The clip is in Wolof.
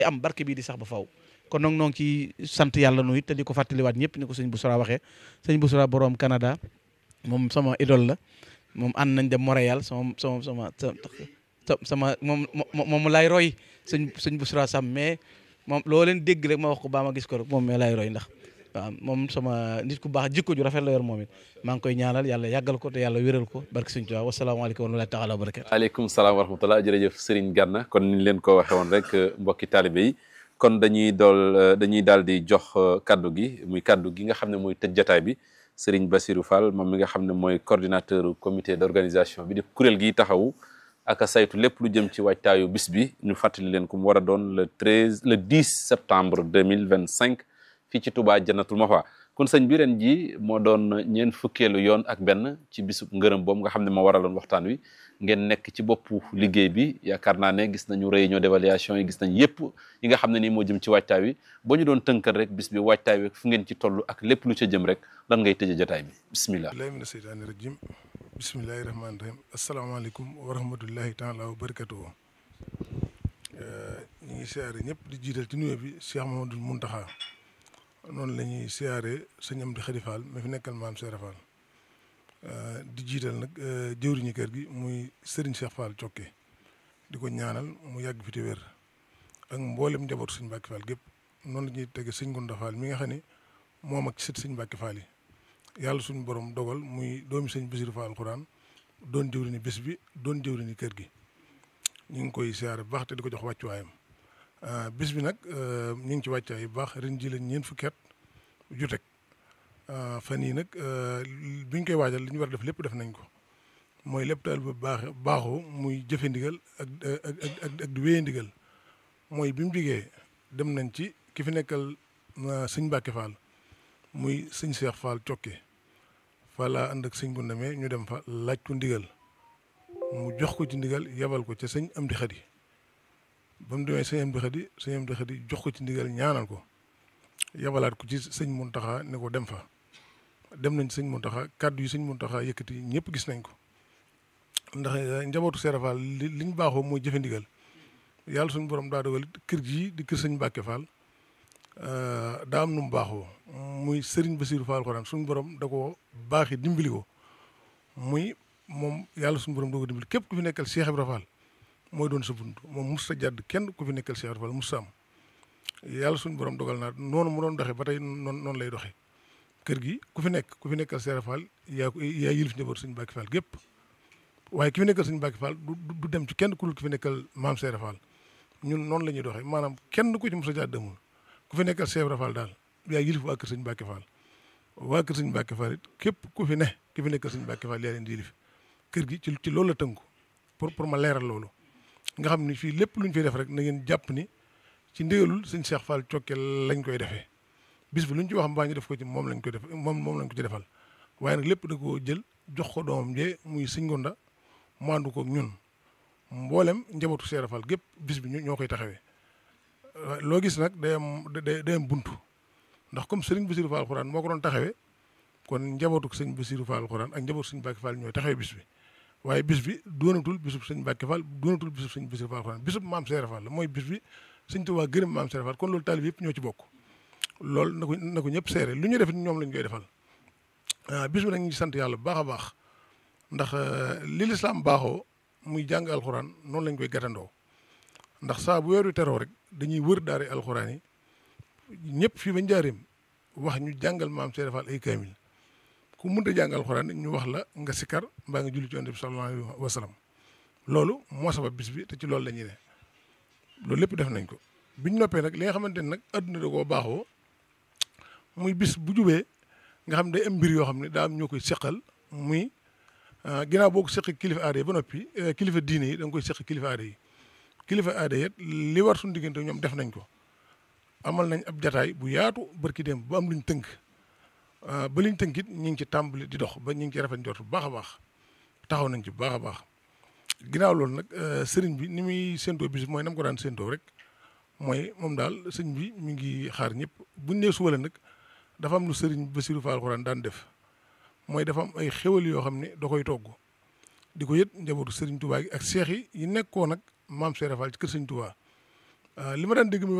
am barke bii di sax ba faw kon nag noo ngi ci sant yàlla nu it te di ko fàttaliwaat ñëpp ni ko sëñ Boussora waxee sëñ Boussora borom Canada moom sama idole la moom ànd nañ dem Montréal sama sama sama sama moom moom laay roy sëñ sëñ Boussora Sam mais moom loo leen dégg rek ma wax ko baa ma gis ko rek moom mais laay roy ndax waaw moom sama nit ku baax jikko ju rafet la yor moom it maa ngi koy ñaanal yàlla yàggal ko te yàlla wéral ko barke sëñ Tuubaa wasalaamaaleykum wa rahmatullaahi taala wa barakaatu aleykum salaam wa rahmatullah jërëjëf Serigne Gana kon niñ leen ko waxee woon rek mbokki taalibe yi kon dañuy dool dañuy daal di jox kaddu gi muy kaddu gi nga xam ne mooy tëj jataay bi Serigne Bassirou Fall moom mi nga xam ne mooy coordinateur comité d'organisation bi di kuréel gi taxawu ak a saytu lépp lu jëm ci waajtaayu bis bi ñu fàttali leen ku mu war a doon le 13 le 10 septembre 2025 fii ci Touba Jannatul Mahwa kon sëñ bi ren ji moo doon ñeen fukkeelu yoon ak benn ci bisu ngërëm boobu nga xam ne moo waraloon waxtaan wi ngeen nekk ci boppu liggéey bi yaakaar naa ne gis nañu réunion d'évaluation yi gis nañ yépp yi nga xam ne nii moo jëm ci waajtaay wi boo ñu doon tënkal rek bis bi waajtaay wi fu ngeen ci toll ak lépp lu ca jëm rek lan ngay tëje jotaay bi bismillah billahi mina seytaani rajim bismillahi rahmaani rahim asalaamaaleykum wa rahmatullahi taala wa barakatuhu ñu ngi siyaare ñëpp di jiital ci nuyoo bi Cheikh Mamadou Muntaxa noonu la ñuy siyaare sëñ Amdi Xadi Fall ma fi nekkal maam Seera Fall di jiital nag jëwriñu kër gi muy Serigne Cheikh Fall Cokke di ko ñaanal mu yàgg fi te wér ak mboolem njabootu sëñ Mbàkke Fall gépp noonu la ñuy tege sëñ Gunda Fall mi nga xam ne moom ak sët sëñ Mbàkke Fall yi yàlla suñu borom dogal muy doomi sëñ Basiru Fall Alxuraan doon jëwriñu bés bi doon jëwriñu kër gi ñu ngi koy siyaare bu baax te di ko jox wàccuwaayam bis bi nag ñu ngi ci wàccaay bu baax ren ji la ñeent fukki at ju teg fan yii nag bi ñu koy waajal li ñu war a def lépp def nañ ko mooy lépp daal ba baax baaxoo muy jëfe ndigal ak ak ak ak di wéye ndigal mooy bi mu jigee dem nañ ci ki fi nekkal sëñ Mbàkke Fall muy sëñ Cheikh Fall Cokke fa laa ànd ak sëñ bu ndemee ñu dem fa laaj ko ndigal mu jox ko ci ndigal yebal ko ca sëñ Amdi Xadi ba mu demee sëñ Amdi Xadi sëñ Amdi Xadi jox ko ci ndigal ñaanal ko yabalaat ko ci sëñ Muntaxa ne ko dem fa dem nañ sëñ Muntaxa kàddu yi sëñ Muntaxa yëkkati ñëpp gis nañ ko ndax njabootu Seera Fall li liñ baaxoo mooy jëfe ndigal yàlla suñu borom daa dogal kër gii di kër sëñ Mbàkke Fall daa am nu mu baaxoo muy sëriñ Basiiru Fall Alxuraan suñu borom da ko baaxi dimbali ko muy moom yàlla suñu borom doo ko dimbali képp ku fi nekkal Cheikh Ibra Fall mooy doon sa bunt moom mus sa jàdd kenn ku fi nekkal Cheikh Ibra Fall mus sa am yàlla suñu borom dogal naa noonu mu doon doxee ba tey noonu noonu lay doxee kër gi ku fi nekk ku fi nekkal Cheikh Ibra Fall yaa ko yaa yilif njaboot sëñ Mbàkke Fall gépp waaye ki fi nekkal sëñ Mbàkke Fall du du dem ci kenn ku dul ki fi nekkal maam Cheikh Ibra Fall ñun noonu la ñuy doxee maanaam kenn ku ci mus sa jàdd amul ku fi nekkal Cheikh Ibra Fall daal yaa yilif waa kër sëñ Mbàkke Fall waa kër sëñ Mbàkke Fall it képp ku fi ne ki fi nekkal sëñ Mbàkke Fall yaa leen di yilif kër gi ci ci loolu la tënku pour pour ma leeral loolu nga xam ni fii lépp lu ñu fiy def rek na ngeen jàpp ni ci ndigalul sëñ Cheikh Fall Cokke lañ koy defee bis bi lu ñu ci wax mbaa ñu def ko ci moom lañ koy def moom moom lañ ko ci defal waaye nag lépp da koo jël jox ko doomam jee muy sëñ Gonda mu ànd ko ñun mboolem njabootu Cheikh Fall gépp bis bi ñoo koy taxawee loo gis nag day am day am buntu ndax comme sëriñ Bassirou Fall Alxuraan moo ko doon taxawee kon njabootu sëñ Bassirou Fall Alxuraan ak njabootu sëñ Mbàkke Fall ñooy taxawee bis bi waaye bis bi doonatul bisub sëñ Mbàkke Fall doonatul bisub sëñ Bassirou Fall Alxuraan bisub maam Cheikh Fall la mooy bis bi sëñ Tuubaa gërëm maam Cheikh Fall kon loolu taalib yëpp ñoo ci bokk loolu na ko na ko ñëpp seere lu ñu def ñoom lañ koy defal bis bi nag ñu sant yàlla bu baax a baax ndax li lislaam baaxoo muy jàng alxuraan noonu lañ koy gàttandoo ndax saa bu weeru teroo rek dañuy wër daare alxuraan yi ñëpp fii ba njaareem wax ñu jàngal maam Cheikh Fall ay kaamil ku mënta jàng alxuraan ñu wax la nga sikkar mbaa nga julli ci yonent bi sallallahu alayhi wa sallam loolu moo sabab bis bi te ci loolu la ñuy ne loolu lépp def nañ ko biñ noppee nag li nga xamante ne nag adduna da koo baaxoo muy bis bu jubee nga xam day am mbir yoo xam ne daa am ñoo koy seqal muy ginnaaw boo ko seqee kilifa aada yi ba noppi kilifa diine yi da nga koy seq kilifa aada yi kilifa aada yi li war suñu diggante ñoom def nañ ko amal nañ ab jataay bu yaatu barki dem bu am luñ tënk ba liñ tënk it ñu ngi ci tàmbali di dox ba ñu ngi ci rafet njort bu baax a baax taxaw nañ ci bu baax a baax ginnaaw loolu nag sëriñ bi ni muy séentoo bis mooy nam ko daan séentoo rek mooy moom daal sëñ bi mi ngi xaar ñëpp buñ nee suba la nag dafa am lu sëriñ Bassirou Fall Alxuraan daan def mooy dafa am ay xéwal yoo xam ne da koy togg di ko yët njabootu sëriñ Touba gi ak seex yi yi nekkoon nag maam Cheikh Fall ci kër sëriñ Touba li ma daan dégg muy